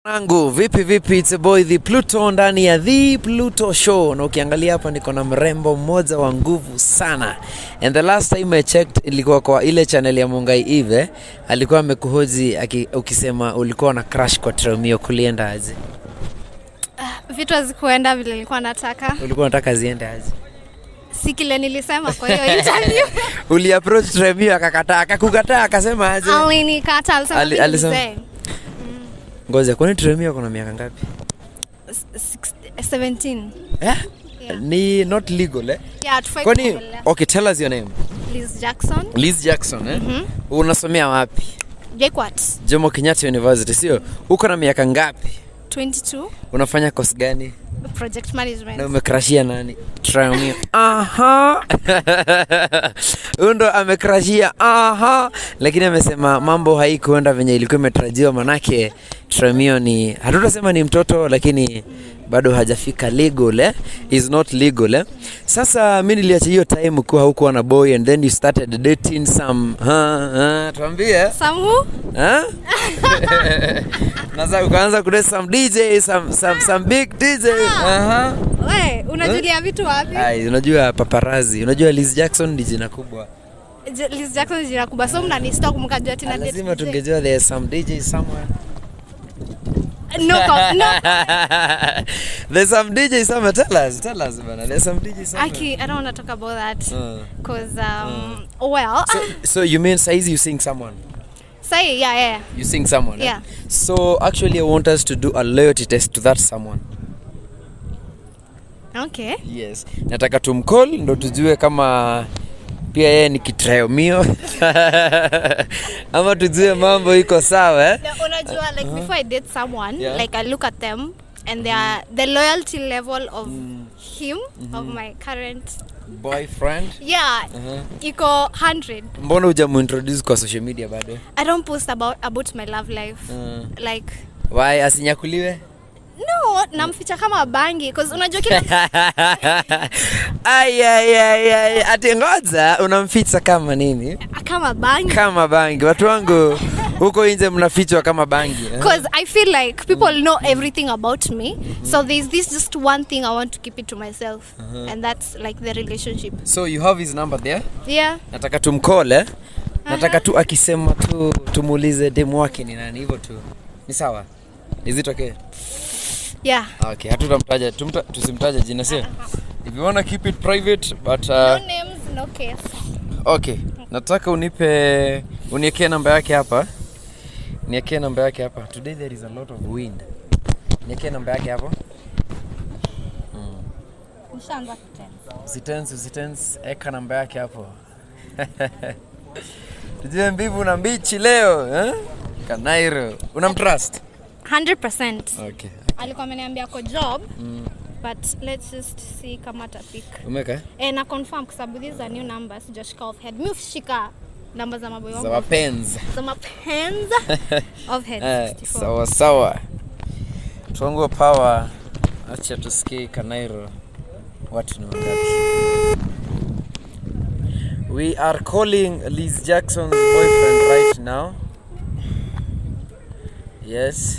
Nangu vipi vipi, it's a boy the Pluto ndani ya the Pluto show, na ukiangalia hapa niko na mrembo mmoja wa nguvu sana, and the last time I checked ilikuwa kwa ile channel ya Mungai Eve, alikuwa amekuhoji aki- ukisema ulikuwa na crush kwa Tromio, kulienda aje? vitu hazikuenda vile nilikuwa nataka, Ulikuwa unataka ziende aje? si kile nilisema kwa hiyo interview. Uliapproach Tromio akakataa, akakukataa akasema aje? Alinikata, alisema Ali- mimi alisema- mzee. Ngoja, kwani Tromio ako na miaka ngapi? S- six- 17. Eh? Yeah. Ni not legal eh? Yeah, tufai Kwani kuongelea. okay, tell us your name. Liz Jackson, Liz Jackson eh? Unasomea wapi? JKUAT, Jomo Kenyatta University, sio? Uko na miaka ngapi? 22, Unafanya course gani? project Na management. umekrashia nani? Traumio. Aha. Huyu ndo amekrashia. Aha. Lakini amesema mambo haikuenda venye ilikuwa imetarajiwa, manake Traumio ni hatutasema ni mtoto, lakini bado hajafika legal eh? is not legal eh? Sasa mi niliacha hiyo time kuwa haukuwa na boy and then you started dating some ha, ha, tuambie Samu, Huh? Naza ukaanza kudate some DJ, some, some, some big DJ. Aha. we, unajulia vitu wapi? Ai, unajua paparazi, unajua Liz Jackson ni jina kubwa. J- Liz Jackson ni jina kubwa, so mnanistalk mkajua tina date Lazima DJ. tungejua there's some DJ somewhere. No, com- no. there's some DJ somewhere. Tell us, tell us bana. There's some DJ somewhere. Aki, I don't want to talk about that. Uh. Cause, um, well, So, so you mean saizi you sing someone? say, yeah, yeah. You sing someone? eh? Yeah. So actually I want us to do a loyalty test to that someone. Okay. Yes. Nataka tumcall ndo tujue kama pia yeye ni kitraomio ama tujue mambo iko sawa eh? Na unajua like before I date someone Yeah. like I look at them and their the loyalty level of him of my current Boyfriend. yeah iko 100 Mbona hujamuintroduce kwa social media bado? I don't post about about my love life Mm. like Why asinyakuliwe? no namficha kama bangi cause unajua kila Ai ai ai ai ati ngoja unamficha kama nini? kama bangi Kama bangi. Watu wangu huko nje mnafichwa kama bangi. eh? because I feel like people know everything about me so there's this just one thing I want to keep it to myself and that's like the relationship So you have his number there? yeah nataka tumkole nataka tu akisema tu tumuulize demu wake ni nani hivyo tu ni sawa is it okay yeah okay hatutamtaja tumta, tusimtaje jina sio if you wanna keep it private but no uh, names no case okay nataka unipe uniekee namba yake hapa niekee namba yake hapa today there is a lot of wind niekee namba yake hapo nishaanza kutensa usitense usitense eka namba yake hapo tujue mbivu na mbichi leo eh? kanairo unamtrust 100% okay alikuwa ameniambia ko job but let's just see kama tapik umeka e, na confirm kwa sababu these are new numbers sijashika off head mi ushika namba za maboy za wangu wapenzi za mapenzi off head eh, 64. sawa sawa tuangue power acha tusikie kanairo watu ni wangapi we are calling liz jackson's boyfriend right now yes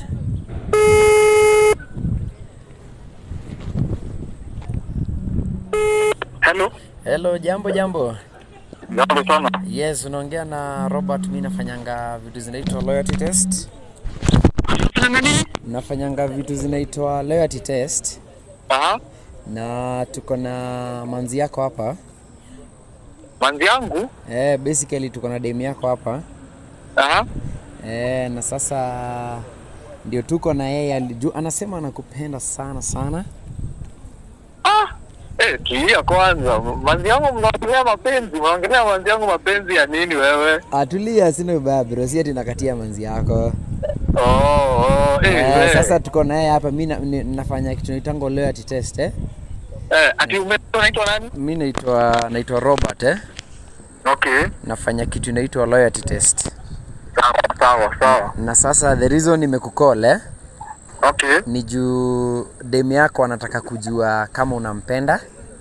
Hello. hello jambo jambo Jambo sana. yes unaongea na robert mi nafanyanga vitu zinaitwa loyalty test nafanyanga vitu zinaitwa loyalty test Aha. na tuko na manzi yako hapa Manzi yangu. eh, basically tuko na demu yako hapa Aha. eh, na sasa ndio tuko na yeye alijua anasema anakupenda sana sana Ah. Eh, tulia kwanza. Manzi yangu mnaongelea mapenzi. Mnaongelea manzi yangu mapenzi ya nini wewe? atulia sina ubaya bro si ati nakatia manzi yako Oh, oh. Eh, eh, eh. sasa tuko na yeye hapa mi na, ni- nafanya kitu naitango loyalty test eh? Eh, ati ume unaitwa nani? mi naitwa naitwa robert eh? Okay. nafanya kitu inaitwa loyalty test Sawa, sawa, sawa. na sasa the reason nimekukol eh? Okay. ni juu demu yako anataka kujua kama unampenda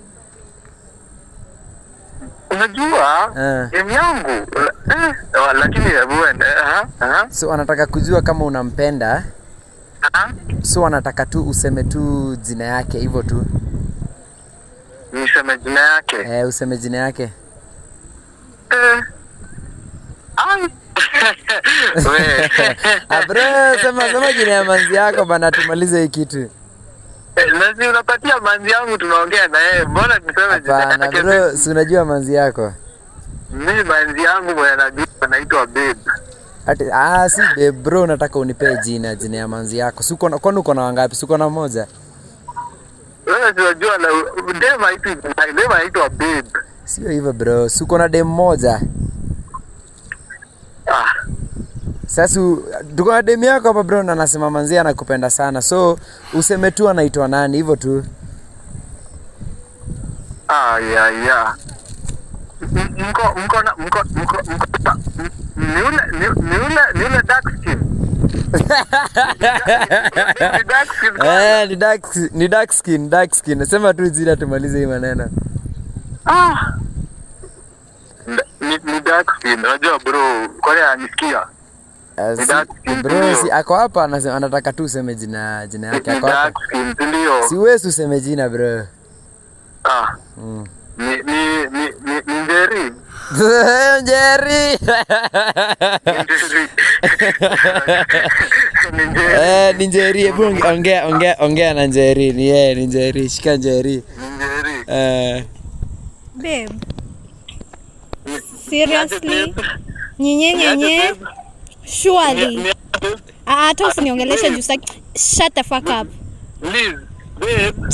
Unajua? Eh. Game yangu. Eh, lakini hebu ende. Aha. Aha. so anataka kujua kama unampenda Ah, so wanataka tu useme tu jina yake hivyo tu niseme jina yake eh, useme jina yake Eh. Ai. We. Ah, bro sema sema jina ya manzi yako bana tumalize hii kitu Eh, na si unapatia manzi yangu tunaongea na yeye mbona niseme jina hapana yake bro si unajua manzi yako mimi manzi yangu mwenye najua anaitwa babe Ati, ah, si babe, bro nataka unipee jina jina ya manzi yako si uko na- kwani uko na wangapi si uko na moja wewe si unajua na dem haitwi dem anaitwa babe sio hivyo bro si uko na dem moja ah sasa u- tuko na dem yako hapa bro na anasema manzi anakupenda sana so useme tu anaitwa nani hivyo tu ah ya ya M- mko mko na mko mko mko m- ni ule ni ni ule ni ule dark skin Ni dark skin eh, ni dark, ni dark skin, dark skin. Sema tu jina tumalize hii maneno. Ah. Ni, ni dark skin, unajua bro, kwani anisikia? Eh, Ni si- dark skin, bro, ndio. si ako hapa anasema anataka tu useme jina jina yake Ni ako hapa. dark skin, si ndio? Si wewe useme jina bro. Ah. Mm. Ni ni ni ni ni Njeri. Jerry. Ni Njeri. Ni Njeri. Eh, ni Njeri. Hebu onge- ongea ongea ongea na Njeri. Ni yeye ni Njeri. Shika Njeri. Ni Njeri. Eh, Babe, Ni- seriously? Niaje, babe? Nyenye Niaje, nyenye, babe? Ni- surely. niaje, babe? Ah, Hata usiniongeleshe juu saki. Shut the fuck up. Liz, babe.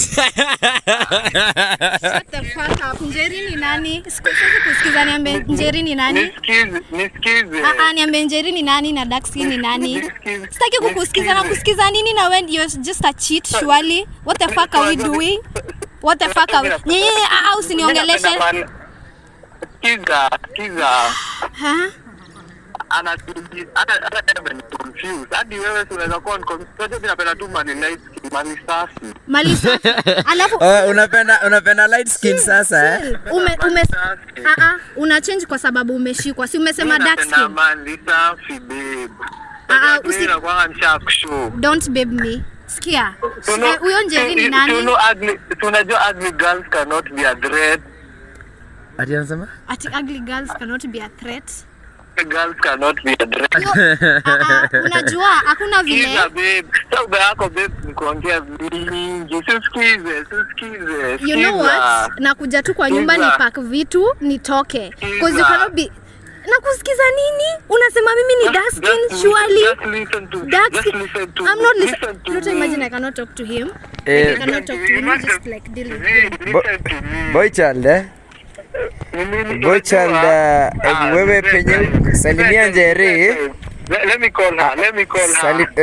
Shut the fuck up. Njeri ni nani? Siku- Siwezi kusikiza niambie Njeri ni nani? Nisikize, nisikize. Ah, ah, niambie Njeri ni nani na dark skin ni nani? Nisikize. Sitaki kukusikiza na kusikiza nini na when you're just a cheat surely. What the fuck are we doing? What the fuck are we? Nyenye ah, ah, usiniongeleshe. Sikiza, sikiza. Ha? ana hata hata kama ni confused hadi wewe si unaweza kuwa confused unajua mimi napenda tu mani light skin mani safi Mali safi. Alafu oh, unapenda unapenda light skin sasa eh? ume ume safi ah ah una change kwa sababu umeshikwa. Si umesema Mimi dark napenda skin. mani safi babe Ah, ah, Unajua usi- mimi nakuanga nishakushow Don't babe me. Sikia. Tuno- Eh, Huyo Njeri ni tu- nani? tuno ugly tunajua ugly girls cannot be a threat Ati anasema? Ati ugly girls cannot be a threat. girls cannot be a threat Hiyo- ah, ah, unajua hakuna vile Sikiza babe sauba yako babe ni kuongea mingi sisikize sisikize you know what nakuja tu kwa nyumba ni Sikiza. pack vitu nitoke cause you Sikiza. cannot be nakusikiza nini unasema mimi ni dark skin Just- surely just listen to- dark just skin listen to I'm me, not listen listening to not me. imagine I cannot talk to him Eh, I cannot talk to him you just like deal with him Bo- Listen to me. boy child eh? Boy child, uh, eh, wewe penye salimia Njeri. Let, let me call her. Let me call her. Sali-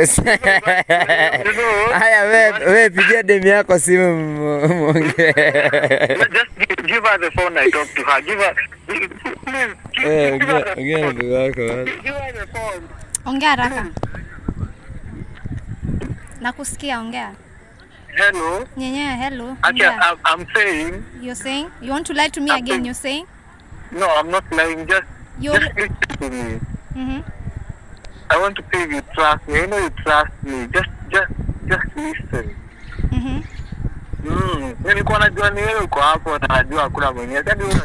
Haya we we pigia demu yako simu mu- muongee. Just give, give her the phone. I talk to her. Give her. Please, give, Eh, give her ongea the ongea na phone. ndugu yako. bana. Give her the phone. ongea haraka nakusikia ongea Hello. nyenyewe hello Actually, ongea. I'm, I'm saying you're saying you want to lie to me again you're saying no. I'm not lying. Just, You're- just listen to me. mhm I want to see if you trust me. I know you trust me. Just, just, just listen. mhm Mm. Nilikuwa najua ni wewe uko hapo na najua hakuna mwenyewe. Sasa wewe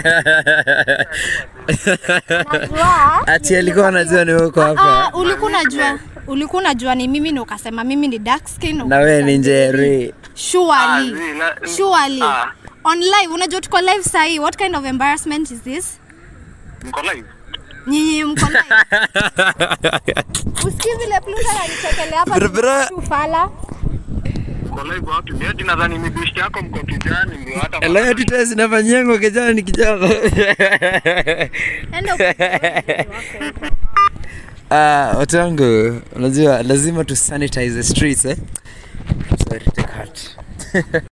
unajua. Ati alikuwa anajua ni uko Ah, hapa. ulikuwa unajua ulikuwa unajua ni mimi na ukasema mimi ni dark skin Na wewe ni Njeri. Ah, surely zi, la- surely Ah. on live unajua tuko live sahi what kind of embarrassment is this Mko live? nyinyi mko live usikii vile pluta ananichekelea hapa Bro, bro. tu fala Mko live wapi? Mimi ati nadhani ni bishti yako mko kijani ndio hata Leo tuta zinafanyiangwa kijana ni kijana. enda uko- Ah, watu wangu, unajua lazima tu sanitize the streets eh. Sorry, take heart.